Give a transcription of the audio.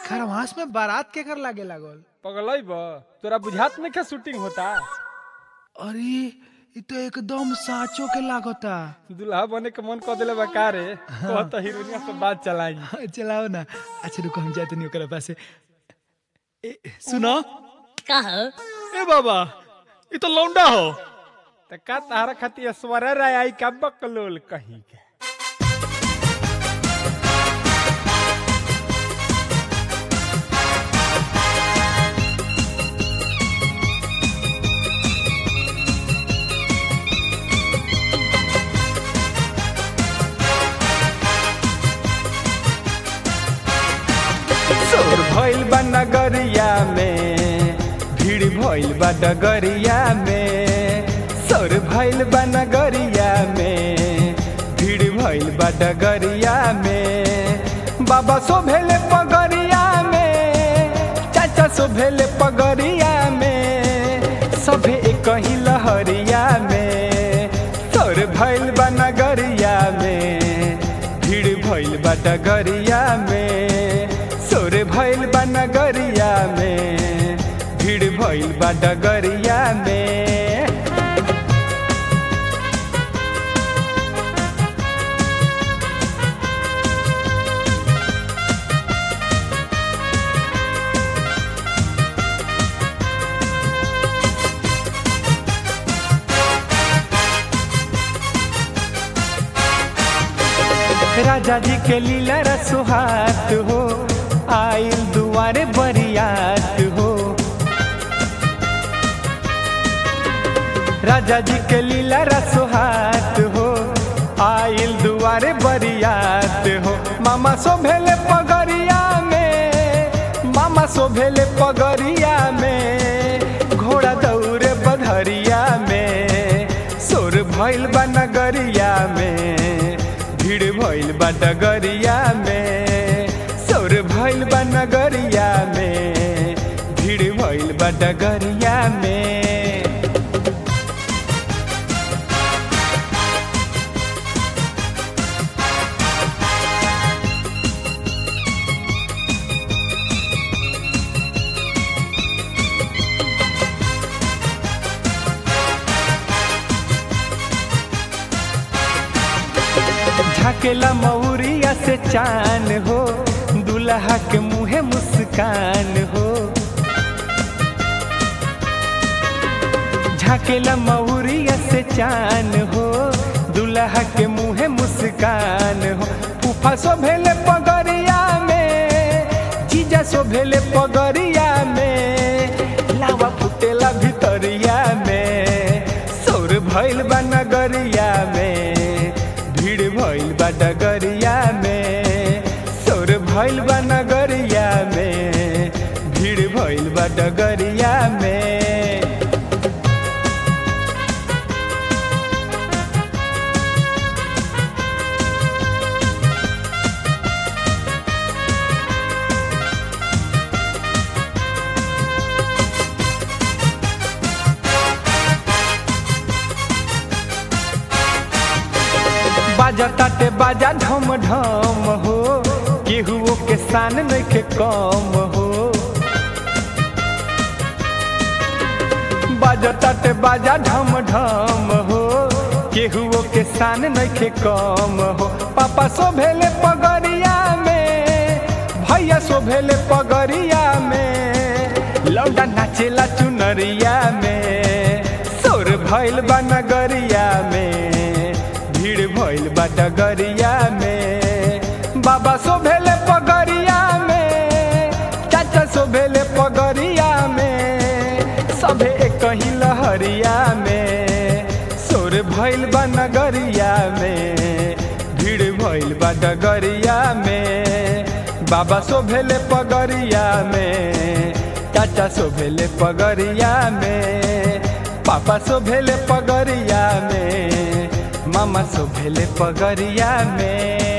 खरवास में बारात के कर लागे लागल पगलई बा तोरा बुझात नहीं क्या शूटिंग होता अरे इ तो एकदम साचो के लागता दुल्हा बने के मन कर दिले बा का रे कहत हीरोइनिया से बात चलाई चलाओ ना अच्छा रुको हम जाते नहीं ओकरा पास ए सुनो का हो ए बाबा इ तो लौंडा हो त का तारा खातिर स्वर राय आई का बकलोल कहीं के शोर भइल बा नगरिया में भीड़ भइल बा डगरिया में शोर भइल बा नगरिया में भीड़ भइल बा डगरिया में बाबा सो भेले पगरिया में चाचा सो भेले पगरिया में सभे एक ही लहरिया में शोर भइल बा नगरिया में भीड़ भइल बा डगरिया में सोर भइल बा नगरिया में भीड़ भइल बा डगरिया में राजा जी के लीला रसुहात हो आइल दुआरे बरियात हो राजा जी के लीला रसुहात हो आइल दुआरे बरियात हो मामा सो भेले पगरिया में मामा सो भेले पगरिया में घोड़ा दौड़े बधरिया में सोर भइल बा नगरिया में भीड़ भइल बा डगरिया में सौर भइल बा नगरिया में भीड़ भइल बा डगरिया में झकेला मौरिया से चान हो दुल्हा के मुँहे मुस्कान हो झकेला मौरिया से चान हो दुल्हा के मुँहे मुस्कान हो फूफा सो भेले पगरिया में जीजा सो भेले पगरिया में लावा फुटेला भितरिया में सौर भइल बा नगरिया में भीड़ भइल बा डगरिया में सौर भइल बा नगरिया में भीड़ भइल बा डगरिया में बाजा ताटे बाजा ढम ढम हो केहुओ के शान नइखे कम हो बाजा ताटे बाजा ढम ढम हो केहुओ के शान नइखे कम हो पापा सो भेले पगरिया में भैया सो भेले पगरिया में लौंडा नाचेला चुनरिया में सोर भइल बा नगरिया में भीड़ भइल बा डगरिया में बाबा सो भेले पगरिया में चाचा सो भेले पगरिया में सभे एक ही लहरिया में सोर भइल बा नगरिया में भीड़ भइल बा डगरिया में बाबा सो भेले पगरिया में चाचा सो भेले पगरिया में पापा सो भेले पगरिया में मामा सो भेले पगरिया में